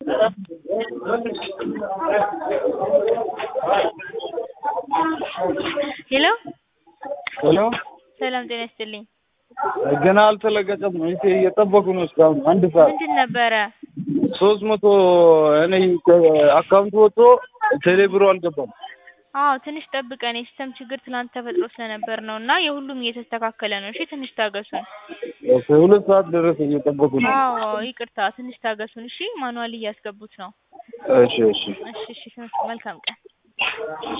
ሄሎ ሄሎ ሰላም ጤና ይስጥልኝ። ገና አልተለቀቀም ነው እቴ እየጠበቁ ነው እስካሁን አንድ ሰዓት ምንድን ነበረ? ሶስት መቶ እኔ አካውንት ወጥቶ ቴሌ ብሩ አልገባም አዎ ትንሽ ጠብቀን የሲስተም ችግር ትናንት ተፈጥሮ ስለነበር ነው እና የሁሉም እየተስተካከለ ነው። እሺ ትንሽ ታገሱን። ኦኬ ሁለት ሰዓት ደረሰ እየጠበቁ ነው አዎ ይቅርታ ትንሽ ታገሱን። እሺ ማኑዋል እያስገቡት ነው። እሺ እሺ እሺ እሺ መልካም ቀን